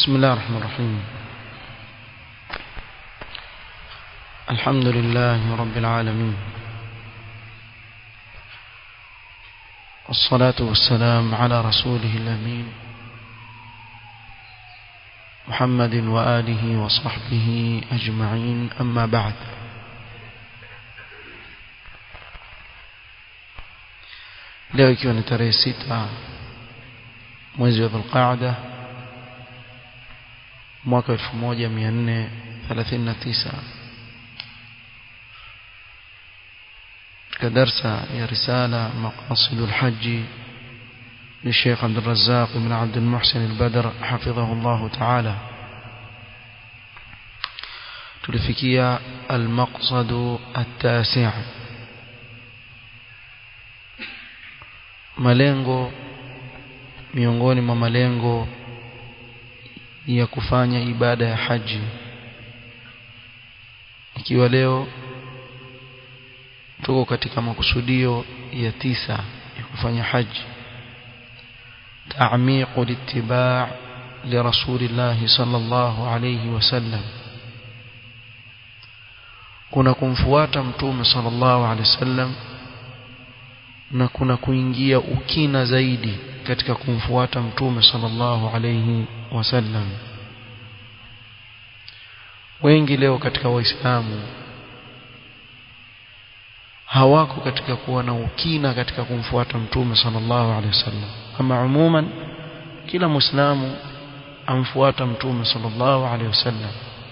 بسم الله الرحمن الرحيم الحمد لله رب العالمين والصلاة والسلام على رسوله الأمين محمد وآله وصحبه أجمعين أما بعد leo ikiwa ni tarehe sita mwezi wa dhulqaada mwaka 1439 katika darsa ya risala maqasidul haji للشيخ عبد الرزاق بن عبد المحسن البدر حفظه الله تعالى تلفكيا المقصد التاسع malengo miongoni mwa malengo ya kufanya ibada ya haji ikiwa leo tuko katika makusudio ya tisa ya kufanya haji تعميق الاتباع لرسول الله صلى الله عليه وسلم kuna kumfuata mtume sallallahu alaihi wasallam na kuna kuingia ukina zaidi katika kumfuata mtume sallallahu alaihi wasallam wengi leo katika waislamu hawako katika kuwa na ukina katika kumfuata mtume sallallahu alaihi wasallam ama umuman kila muislamu amfuata mtume sallallahu alaihi wasallam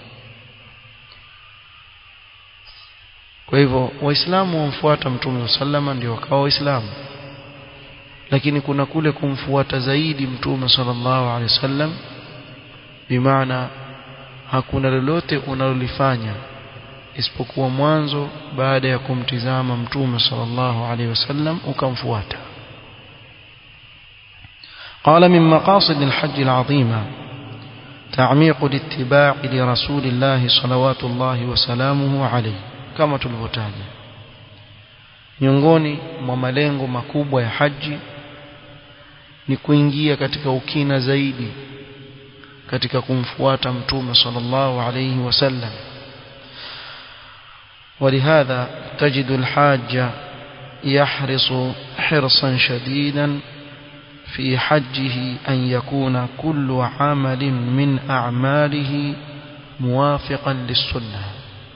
kwa hivyo waislamu wamfuata mtume sallama ndio wakawa waislamu lakini kuna kule kumfuata zaidi mtume sallallahu alaihi wasallam bimaana hakuna lolote unalolifanya isipokuwa mwanzo baada ya kumtizama mtume sallallahu alaihi wasallam ukamfuata قال من مقاصد الحج العظيمة تعميق الاتباع لرسول الله صلوات الله وسلامه عليه kama tulivyotaja miongoni mwa malengo makubwa ya haji ni kuingia katika ukina zaidi katika kumfuata mtume sallallahu alayhi wasallam ولهذا تجد الحاج يحرص حرصا شديدا في حجه أن يكون كل عمل من أعماله موافقا للسنة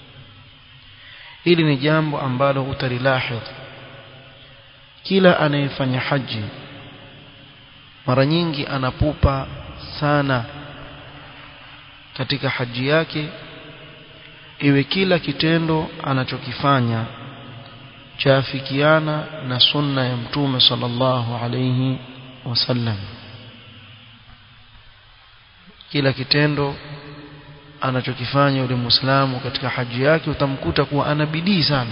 hili ni jambo ambalo utalilahidh kila anayefanya haji mara nyingi anapupa sana katika haji yake iwe kila kitendo anachokifanya chaafikiana na sunna ya mtume sallallahu alayhi wasallam kila kitendo anachokifanya yule muislamu katika haji yake utamkuta kuwa ana bidii sana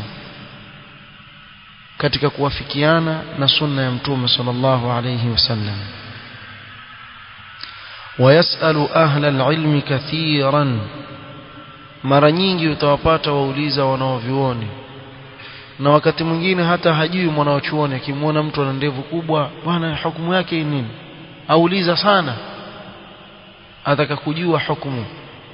katika kuwafikiana na sunna ya mtume sallallahu alayhi wasallam ويسأل أهل العلم كثيرا mara nyingi utawapata wauliza wanaovioni na wakati mwingine hata hajui mwanaochuoni akimwona mtu ana ndevu kubwa bwana hukumu yake ni nini auliza sana ataka kujua hukumu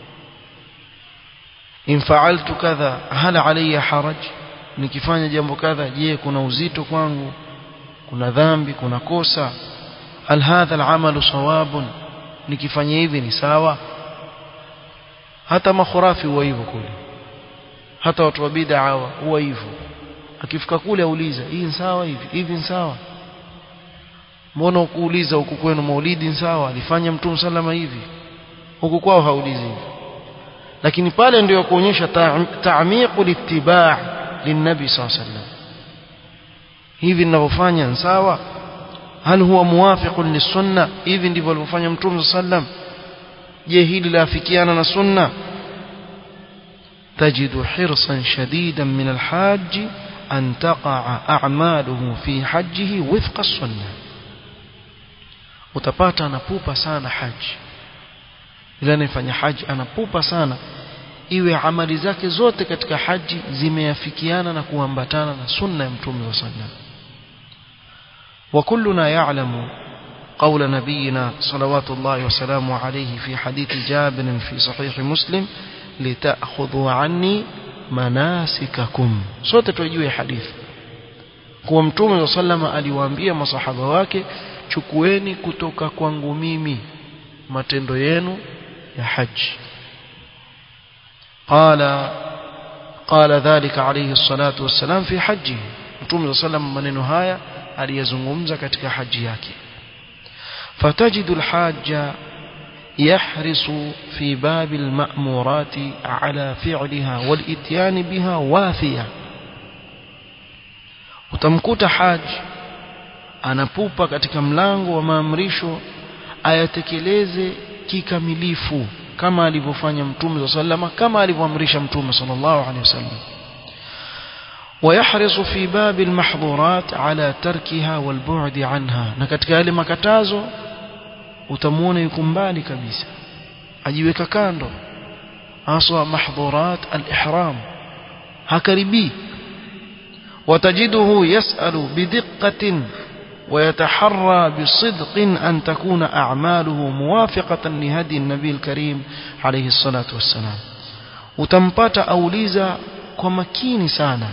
in fa'altu kadha hal alayya haraj nikifanya jambo kadha je kuna uzito kwangu kuna dhambi kuna kosa hal hadha al'amalu sawabun nikifanya hivi ni sawa hata makhurafi huwa hivyo kule hata watu wa bid'a huwa hivyo akifika kule auliza hii ni sawa hivi hivi ni sawa mbona ukuuliza huku kwenu maulidi ni sawa alifanya mtume sallama hivi huku kwao haulizi hivi lakini pale ndio kuonyesha ta'miqul ittiba' linnabi sallallahu alaihi hivi ninavyofanya ni sawa hal huwa muwafiqun lisunna hivi ndivyo alivyofanya mtume sallam je hili laafikiana na sunna تجد حرصا شديدا من الحاج أن تقع أعماله في حجه وفق السنة utapata anapupa sana haji ila anayefanya haji anapupa sana iwe amali zake zote katika haji zimeafikiana na kuambatana na sunna ya mtume wa sallam wa kulluna ya'lamu قول نبينا صلوات الله وسلامه عليه في حديث جابر في صحيح مسلم لتأخذوا عني manasikakum sote tujue hadithi kuwa mtume wa sallama aliwaambia masahaba wake chukueni kutoka kwangu mimi matendo yenu ya haji qala qala dhalika alayhi salatu wassalam fi haji mtume wa sallam maneno haya aliyazungumza katika haji yake fatajidu alhajja يحرص في باب المأمورات على فعلها والإتيان بها وافية utamkuta haji anapupa katika mlango wa maamrisho ayatekeleze kikamilifu kama alivyofanya mtume sallama kama alivyoamrisha mtume sallallahu alaihi wasallam ويحرص في باب المحظورات على تركها والبعد عنها na katika yale makatazo utamuona yuko mbali kabisa ajiweka kando aswa mahdhurat al-ihram hakaribi وتجده يسأل بدقة ويتحرى بصدق أن تكون أعماله موافقة لهدي النبي الكريم عليه الصلاة والسلام وتنبات أوليزا كمكيني سانا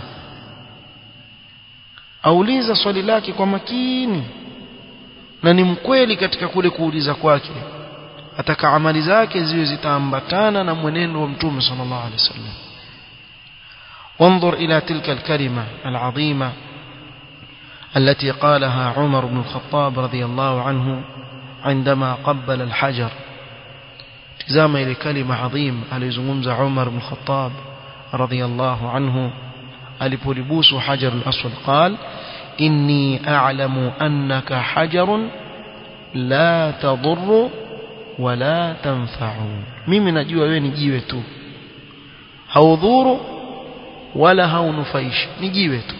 أوليزا swali lake kwa makini na ni mkweli katika kule kuuliza kwake ataka amali zake ziwe zitaambatana na mwenendo wa mtume sallallahu alaihi wasallam وانظر إلى تلك الكلمة العظيمة التي قالها عمر بن الخطاب رضي الله عنه عندما قبل الحجر تزام إلى كلمة عظيم أليزممز عمر بن الخطاب رضي الله عنه ألبولبوس حجر الأسود قال إني أعلم أنك حجر لا تضر ولا تنفع mimi najua wewe ni jiwe tu haudhuru wala haunufaishi ni jiwe tu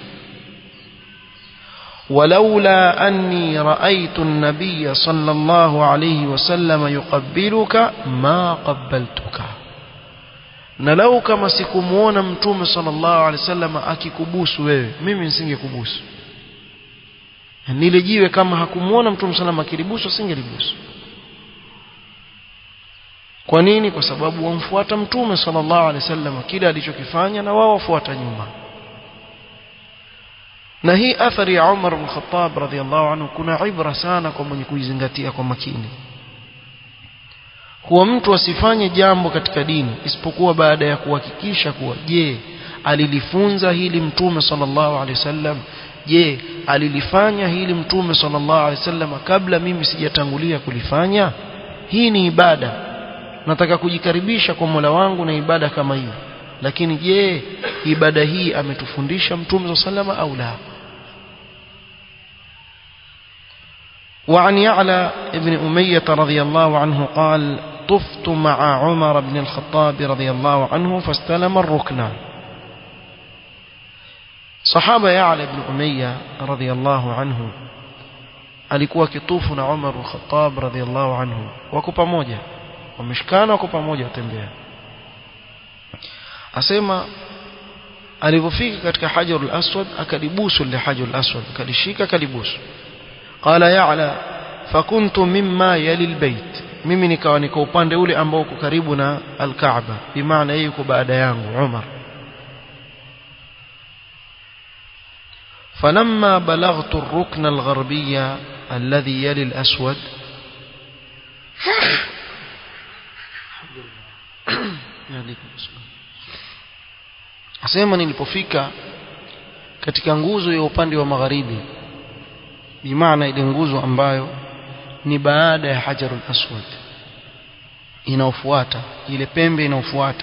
ولولا أني رأيت النبي صلى الله عليه وسلم يقبلك ما قبلتك na lau kama sikumuona mtume sallallahu alaihi wasallam akikubusu wewe mimi nisingekubusu nile jiwe kama hakumuona mtume sallallahu akilibusu asingelibusu kwa nini kwa sababu wamfuata mtume sallallahu alaihi wasallam kile alichokifanya na wao wafuata nyuma na hii athari ya Umar bin Khattab radhiallahu anhu kuna ibra sana kwa mwenye kuizingatia kwa makini kuwa mtu asifanye jambo katika dini isipokuwa baada ya kuhakikisha kuwa je alilifunza hili mtume sallallahu alaihi wasallam je alilifanya hili mtume sallallahu alaihi wasallam kabla mimi sijatangulia kulifanya hii ni ibada nataka kujikaribisha kwa Mola wangu na ibada kama hiyo lakini je ibada hii ametufundisha mtume sallallahu alaihi wasallam au la وعن يعلى ابن أمية رضي الله عنه قال طفت مع عمر بن الخطاب رضي الله عنه فاستلم الركن صحابة يعلى بن أمية رضي الله عنه alikuwa kitufu na Umar al-Khattab radhiallahu anhu wako pamoja wameshikana wako pamoja watembea asema alipofika katika hajarul aswad akalibusu ile hajarul aswad akalishika akalibusu qala ya'la fakuntu mimma yali albayt mimi nikawa niko upande ule ambao uko karibu na alkaaba bimaana yeye yuko baada yangu Umar فلما بلغت الركن الغربي الذي يلي الأسود asema nilipofika katika nguzo ya upande wa magharibi bimaana ile nguzo ambayo ni baada ya hajarul aswad inaofuata ile pembe inaofuata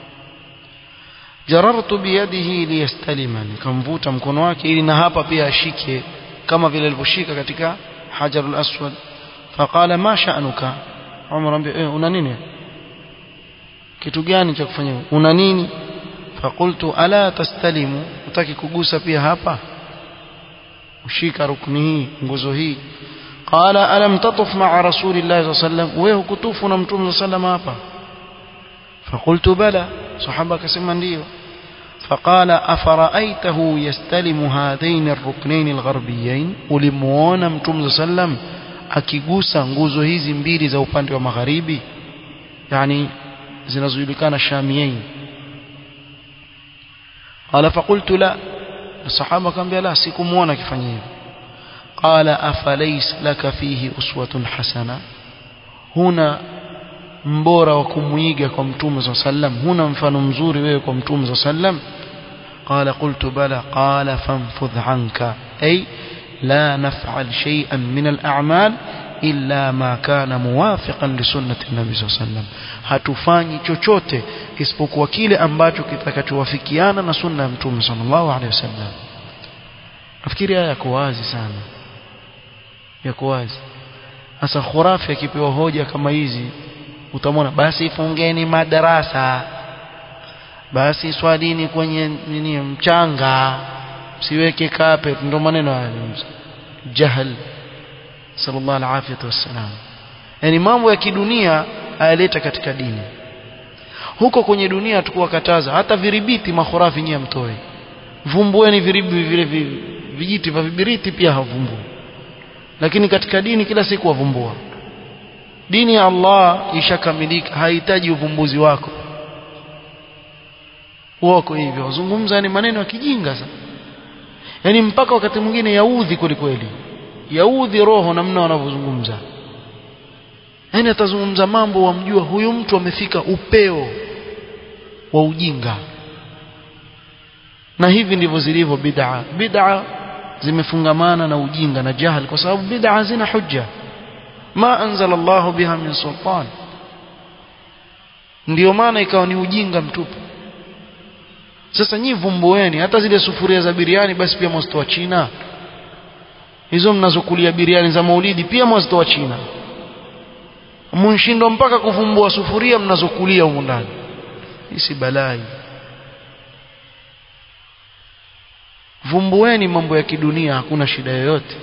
jarartu biyadihi liyastalima nikamvuta mkono wake ili na hapa pia ashike kama vile alivyoshika katika hajarul aswad faqala ma sha'nuka Umar ambia eh, una nini kitu gani cha kufanya una nini faqultu ala tastalimu utaki kugusa pia hapa ushika rukni hii nguzo hii qala alam tatuf ma'a rasulillahi sallallahu alayhi wasallam wewe hukutufu na mtume sallallahu hapa faqultu bala sahaba akasema ndio فقال أفرأيته يستلم هذين الركنين الغربيين ولمونا متوم سلم akigusa nguzo hizi mbili za upande wa magharibi yani zinazojulikana shamiyin qala faqultu la sahaba akamwambia la sikumuona akifanya hivyo qala afalays laka fihi uswatun hasana huna mbora wa kumuiga kwa mtume صلى sallam huna mfano mzuri wewe kwa mtume صلى sallam قال قلت بلى قال فانفذ عنك أي لا نفعل شيئا من الأعمال إلا ما كان موافقا لسنة النبي صلى الله عليه وسلم hatufanyi chochote isipokuwa kile ambacho kitakachowafikiana na sunna ya mtume sallallahu alaihi wasallam nafikiri haya yako wazi sana yako wazi sasa khurafi akipewa hoja kama hizi utamwona basi fungeni madarasa basi swalini kwenye nini mchanga siweke carpet ndio maneno haya jahl sallallahu alaihi wasallam yani mambo ya kidunia ayaleta katika dini huko kwenye dunia tukuwakataza hata viribiti makhurafi nyie mtoe vumbueni viribi vile vijiti vya vibiriti pia havumbui lakini katika dini kila siku wavumbua dini ya Allah ishakamilika hahitaji uvumbuzi wako wako hivyo wazungumza ni maneno ya kijinga sana yani mpaka wakati mwingine yaudhi kwelikweli yaudhi roho namna wanavyozungumza yani atazungumza mambo wamjua huyu mtu amefika upeo wa ujinga na hivi ndivyo zilivyo bid'a bid'a zimefungamana na ujinga na jahal kwa sababu bid'a zina hujja ma anzala Allah biha min sultan ndio maana ikawa ni ujinga mtupu sasa nyi vumbueni hata zile sufuria za biriani basi pia mwazitoa China hizo mnazokulia biriani za maulidi pia mwazitoa China mnshindwa mpaka kuvumbua sufuria mnazokulia humu ndani hisi balai vumbueni mambo ya kidunia hakuna shida yoyote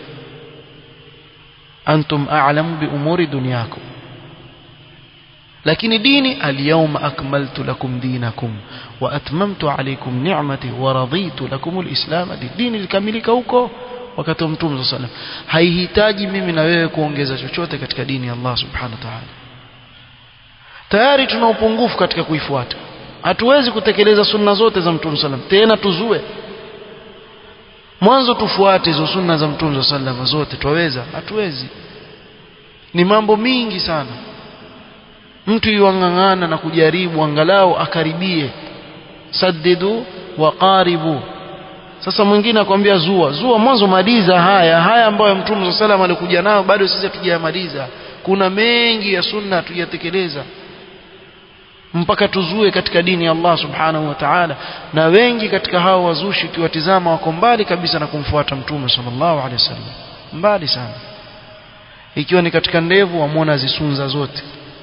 antum a'lamu bi umuri dunyakum lakini dini alyawma akmaltu lakum dinakum wa atmamtu alaykum ni'mati wa raditu lakum alislam dini likamilika huko wakati wa mtume sallallahu alayhi wasallam haihitaji mimi na wewe kuongeza chochote katika dini ya Allah subhanahu wa ta'ala tayari tuna upungufu katika kuifuata hatuwezi kutekeleza sunna zote za mtume sallallahu alayhi wasallam tena tuzue mwanzo tufuate hizo sunna za mtume sallallahu alayhi wasallam zote twaweza hatuwezi ni mambo mingi sana mtu yuangangana na kujaribu angalau akaribie saddidu wa qaribu sasa mwingine akwambia zua zua mwanzo maliza haya haya ambayo mtume wa sallam alikuja nayo bado sisi hatujayamaliza kuna mengi ya sunna hatujatekeleza mpaka tuzue katika dini ya Allah subhanahu wa ta'ala na wengi katika hao wazushi ukiwatizama wako mbali kabisa na kumfuata mtume sallallahu alaihi wasallam mbali sana ikiwa ni katika ndevu wamwona zisunza zote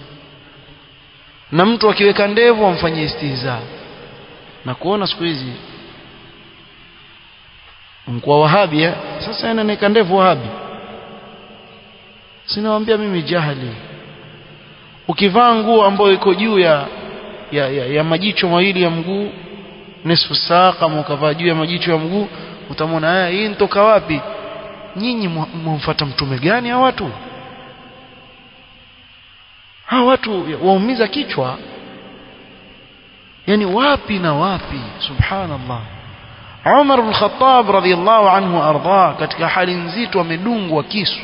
na mtu akiweka ndevu amfanyie istihza na kuona siku hizi mkwa wahabi eh? sasa anaweka ndevu wahabi sinawaambia mimi jahili ukivaa nguo ambayo iko juu ya, ya, ya, ya majicho mawili ya mguu nisfu saa kama ukavaa juu ya majicho ya mguu utamwona haya hii nitoka wapi nyinyi mwamfuata mtume gani hawa watu hawa watu waumiza kichwa yani wapi na wapi subhanallah Umar bin Khattab radhiyallahu anhu arda katika hali nzito amedungwa kisu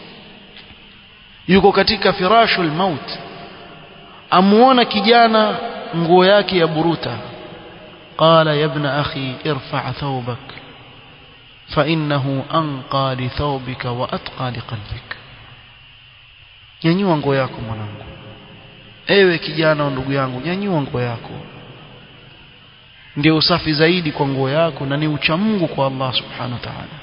yuko katika firashul maut amuona kijana nguo yake ya buruta qala ya ibn akhi irfa' thawbak fa innahu anqa li thawbika wa atqa li qalbik nyanyua nguo yako mwanangu ewe kijana ndugu yangu nyanyua nguo yako ndio usafi zaidi kwa nguo yako na ni uchamungu kwa Allah subhanahu wa ta'ala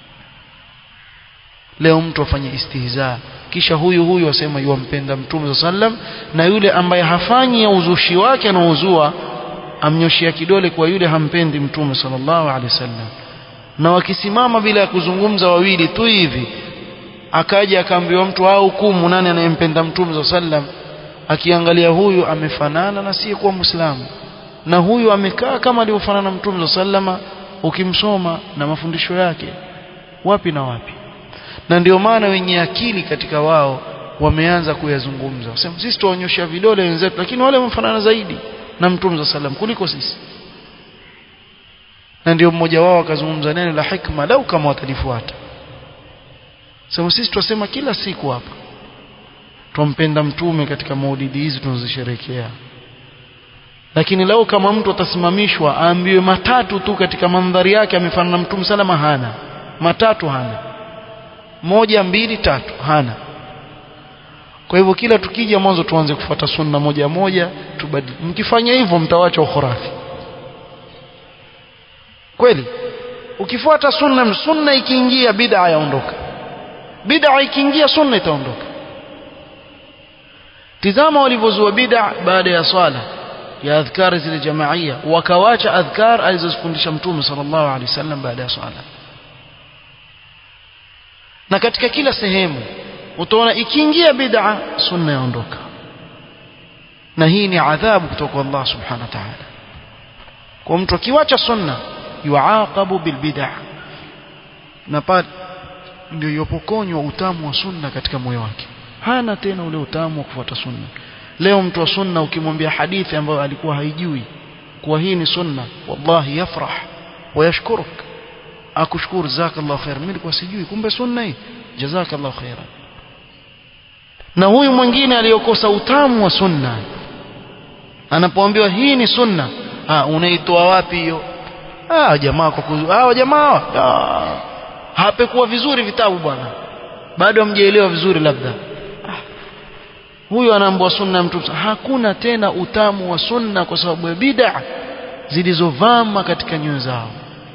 leo mtu afanye istihza kisha huyu huyu asema yuampenda mtume sallam na yule ambaye hafanyi ya uzushi wake anaozua amnyoshia kidole kwa yule hampendi mtume sallallahu alaihi wasallam na wakisimama bila ya kuzungumza wawili tu hivi akaja akaambiwa mtu au hukumu nani anayempenda mtume sallam akiangalia huyu amefanana na si kuwa muislamu na huyu amekaa kama alivyofanana mtume sallama ukimsoma na mafundisho yake wapi na wapi na ndio maana wenye akili katika wao wameanza kuyazungumza wasema sisi tuonyesha vidole wenzetu lakini wale wamefanana zaidi na mtume sallam kuliko sisi na ndio mmoja wao akazungumza neno la hikma lau kama watalifuata sema sisi twasema kila siku hapa twampenda mtume katika maulidi hizi tunazosherehekea lakini lau kama mtu atasimamishwa aambiwe matatu tu katika mandhari yake amefanana na mtume salama hana matatu hana moja mbili tatu hana kwa hivyo kila tukija mwanzo tuanze kufuata sunna moja moja tubadili mkifanya hivyo mtawacha ukhurafi kweli ukifuata sunna sunna ikiingia bid'a yaondoka bid'a ikiingia sunna itaondoka tizama walivyozua bid'a baada ya swala ya adhkar zile jamaia wakawacha adhkar alizozifundisha mtume sallallahu alaihi wasallam baada ya swala na katika kila sehemu utaona ikiingia bid'a sunna yaondoka na hii ni adhabu kutoka kwa Allah subhanahu wa ta'ala kwa mtu akiwacha sunna yuaqabu bilbid'a na pale ndio yopokonywa utamu wa sunna katika moyo wake hana tena ule utamu wa kufuata sunna leo mtu wa sunna ukimwambia hadithi ambayo alikuwa haijui kuwa hii ni sunna wallahi yafrah wayashkuruk akushukuru jazakallahu khair mimi nilikuwa sijui kumbe sunna hii jazakallahu khairan na huyu mwingine aliyokosa utamu wa sunna anapoambiwa hii ni sunna ah unaitoa wapi hiyo ah jamaa kwa kuzu ah jamaa ah, hapekuwa vizuri vitabu bwana bado hamjaelewa vizuri labda ah, huyu anaambua sunna mtu hakuna tena utamu wa sunna kwa sababu ya bid'a zilizovama katika nyoyo zao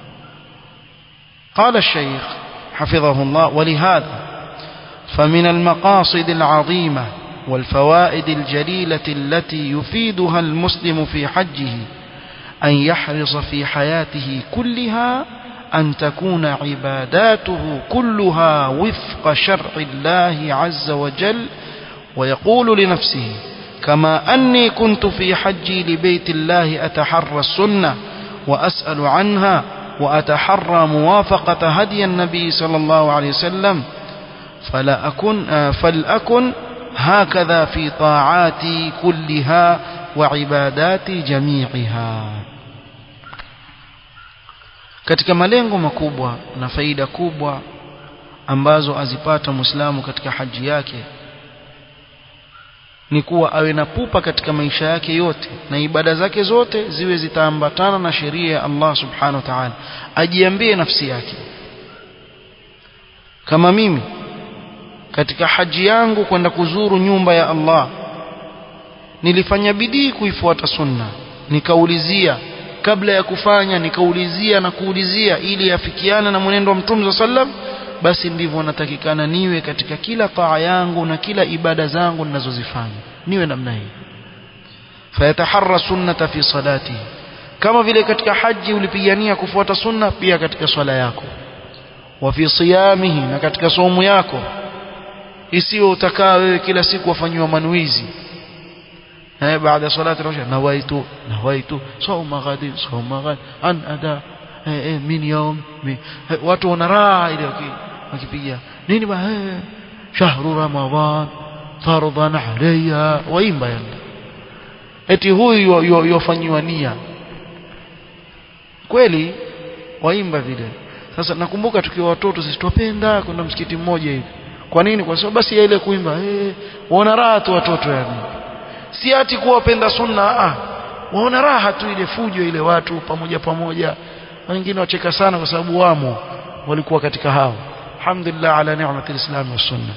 قال الشيخ حفظه الله ولهذا فمن المقاصد العظيمة والفوائد الجليلة التي يفيدها المسلم في حجه أن يحرص في حياته كلها أن تكون عباداته كلها وفق شرع الله عز وجل ويقول لنفسه كما أني كنت في حجي لبيت الله أتحرى السنة وأسأل عنها وأتحرى موافقة هدي النبي صلى الله عليه وسلم فلا أكن فلأكن هكذا في طاعاتي كلها وعباداتي جميعها katika malengo makubwa na faida kubwa ambazo azipata Muislamu katika haji yake ni kuwa awe na pupa katika maisha yake yote na ibada zake zote ziwe zitaambatana na sheria ya Allah subhanahu wa ta'ala ajiambie nafsi yake kama mimi katika haji yangu kwenda kuzuru nyumba ya Allah nilifanya bidii kuifuata sunna nikaulizia kabla ya kufanya nikaulizia na kuulizia ili afikiane na mwenendo wa Mtume sallam basi ndivyo natakikana niwe katika kila taa yangu na kila ibada zangu ninazozifanya niwe namna hii fayataharra sunnata fi salati kama vile katika haji ulipigania kufuata sunna pia katika swala yako wa fi siyamihi na katika somo yako isiyo utakaa wewe kila siku wafanywa manuizi eh baada salati rasha nawaitu nawaitu sawma ghadi sawma ghadi an ada eh, eh, min yawm min eh, watu wana raha ile wakipiga nini ba eh, shahru ramadan fardhan alayya waimba yani eti huyu yofanywa nia kweli waimba vile sasa nakumbuka tukiwa watoto sisi tupenda kwenda msikiti mmoja hivi kwa nini kwa sababu basi ile kuimba eh waona raha tu watoto yani si ati kuwapenda sunna ah waona raha tu ile fujo ile watu pamoja pamoja wengine wacheka sana kwa sababu wamo walikuwa katika hao alhamdulillah ala ni'mati alislam wa sunna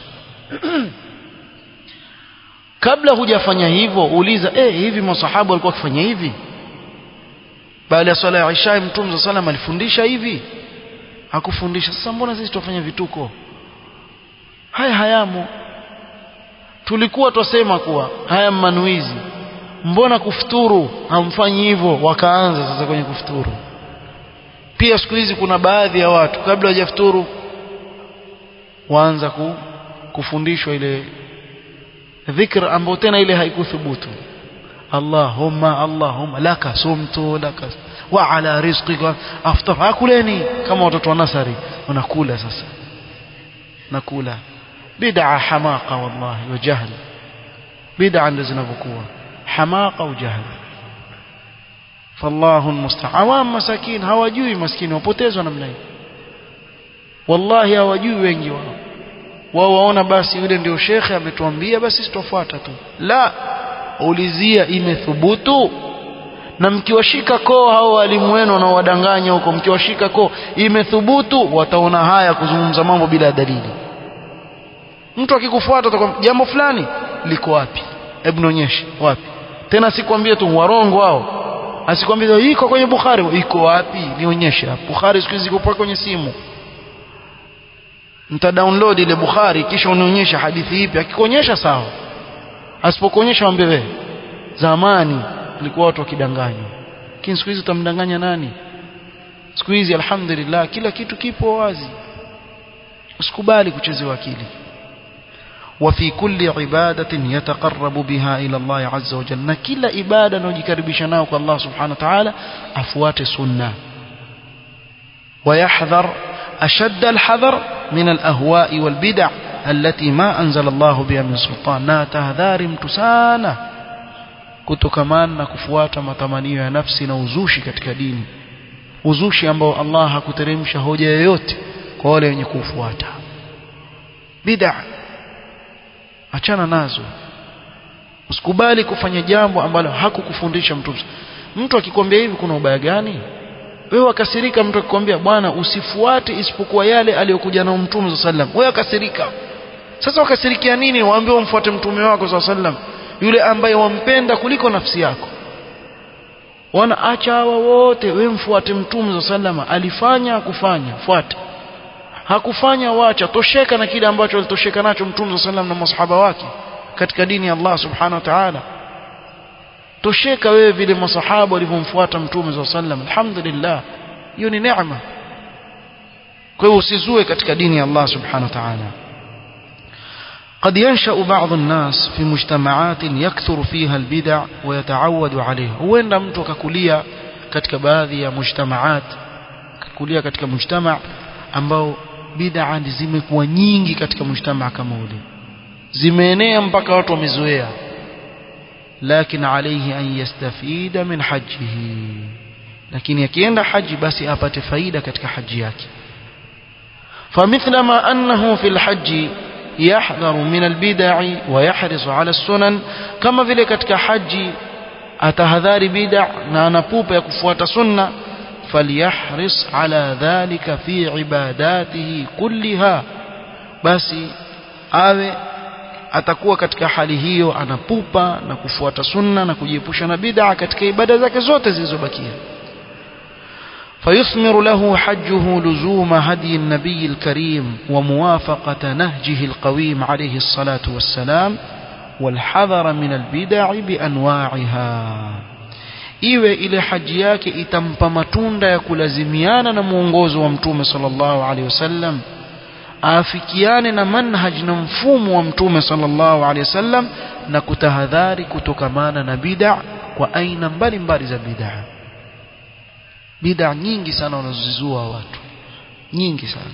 kabla hujafanya hivyo uliza eh hivi masahaba walikuwa wakifanya hivi baada ya swala ya Isha mtume sallam alifundisha hivi hakufundisha sasa mbona sisi tufanya vituko haya hayamo tulikuwa twasema kuwa haya manuizi mbona kufuturu hamfanyi hivyo wakaanza sasa kwenye kufuturu pia siku hizi kuna baadhi ya watu kabla hajafuturu waanza ku, kufundishwa ile dhikr ambayo tena ile haikuthubutu Allahumma Allahumma laka sumtu laka wa ala rizqika aftar akuleni kama watoto wa nasari wanakula sasa nakula bid'a hamaqa wallahi wa jahl bid'a ndo zinavyokuwa hamaqa au jahl fallahu almusta'an awam masakin hawajui maskini wapotezwa namna hii wallahi hawajui wengi wao wao waona basi yule ndio shekhe ametuambia basi sitofuata tu la ulizia imethubutu na mkiwashika koo hao walimu wenu wanaowadanganya huko mkiwashika koo imethubutu wataona haya kuzungumza mambo bila dalili mtu akikufuata atakwambia jambo fulani liko wapi hebu nionyeshe wapi tena sikwambie tu warongo wao asikwambie iko kwenye Bukhari iko wapi nionyeshe Bukhari siku hizi iko kwenye simu mta download ile Bukhari kisha unionyesha hadithi ipi akikuonyesha sawa asipokuonyesha mwambie wewe zamani ilikuwa watu wakidanganywa lakini siku hizi utamdanganya nani siku hizi alhamdulillah kila kitu kipo wazi usikubali kuchezewa akili وفي كل عبادة يتقرب بها إلى الله عز وجل كل عبادة نجكربش ناوك الله سبحانه وتعالى أفوات سنة ويحذر أشد الحذر من الأهواء والبدع التي ما أنزل الله بها من سلطان نا تهذار متسانة kutokamana na kufuata matamanio ya nafsi na uzushi katika dini uzushi ambao Allah hakuteremsha hoja yoyote kwa wale wenye kufuata bid'a achana nazo usikubali kufanya jambo ambalo hakukufundisha mtume mtu akikwambia hivi kuna ubaya gani wewe akasirika mtu akikwambia bwana usifuate isipokuwa yale aliyokuja nao mtume sallam wewe akasirika sasa wakasirikia nini waambie umfuate mtume wako sallam yule ambaye wampenda kuliko nafsi yako wana acha hawa wote wewe mfuate mtume sallama alifanya kufanya fuata hakufanya wacha tosheka na kile ambacho alitosheka nacho mtume sallam na masahaba wake katika dini ya Allah subhanahu wa ta'ala tosheka wewe vile masahaba walivyomfuata mtume sallam alhamdulillah hiyo ni neema kwa hiyo usizue katika dini ya Allah subhanahu wa ta'ala قد ينشأ بعض الناس في مجتمعات يكثر فيها البدع ويتعود عليها huenda mtu akakulia katika baadhi ya mujtamaat akakulia katika mujtama ambao bid'a zimekuwa nyingi katika mujtama kama ule zimeenea mpaka watu wamezoea lakini alayhi an yastafida min hajjihi lakini akienda haji basi apate faida katika haji yake فمثلما أنه في الحج يحذر من البدع ويحرص على السنن كما vile katika haji atahadhari bid'a na anapupa ya kufuata sunna فليحرص على ذلك في عباداته كلها basi awe atakuwa katika hali hiyo anapupa na kufuata sunna na kujiepusha na bid'a katika ibada zake zote zilizobakia فيثمر له حجه لزوم هدي النبي الكريم وموافقة نهجه القويم عليه الصلاة والسلام والحذر من البدع بأنواعها iwe ile haji yake itampa matunda ya kulazimiana na mwongozo wa mtume sallallahu alaihi wasallam afikiane na manhaj na mfumo wa mtume sallallahu alaihi wasallam na kutahadhari kutokamana na bid'a kwa aina mbalimbali za bid'a bid'a nyingi sana wanazozizua watu nyingi sana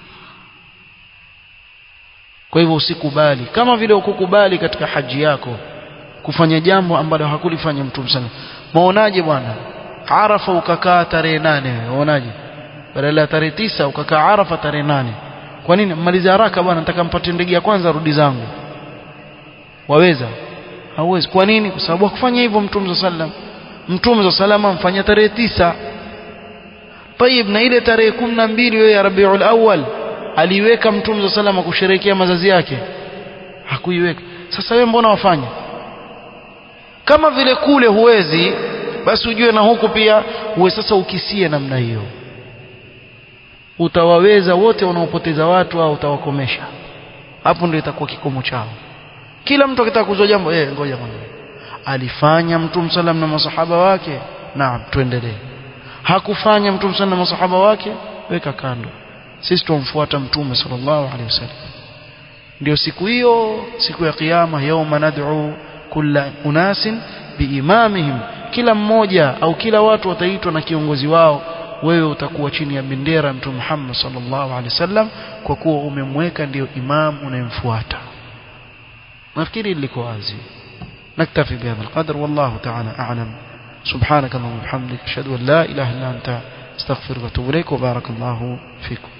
kwa hivyo usikubali kama vile ukukubali katika haji yako kufanya jambo ambalo hakulifanya mtume sana maonaje bwana arafa ukakaa tarehe nane unaonaje badala ya tarehe tisa ukakaa arafa tarehe nane kwa nini mmalize haraka bwana nataka mpate ndege ya kwanza rudi zangu waweza hauwezi kwa nini kwa sababu hakufanya hivyo mtume sallam mtume sallam amfanya tarehe tisa طيب na ile tarehe 12 wewe ya Rabiul Awwal aliweka mtume sallam kusherehekea mazazi yake hakuiweka sasa wewe mbona wafanya kama vile kule huwezi basi ujue na huku pia uwe sasa ukisie namna hiyo utawaweza wote wanaopoteza watu au utawakomesha hapo ndio itakuwa kikomo chao kila mtu akitaka kuzua jambo eh ngoja kwanza alifanya mtume sallam na masahaba wake naam tuendelee hakufanya mtume sallam na masahaba wake weka kando sisi tumfuata mtume sallallahu alaihi wasallam ndio siku hiyo siku ya kiyama yauma nad'u kulla unasin biimamihim kila mmoja au kila watu wataitwa na kiongozi wao wewe utakuwa chini ya bendera mtume Muhammad sallallahu alaihi wasallam kwa kuwa umemweka ndio imam unayemfuata nafikiri liko wazi نكتفي بهذا القدر والله تعالى أعلم سبحانك اللهم وبحمدك أشهد أن لا إله إلا أنت استغفرك واتوب إليك وبارك الله فيكم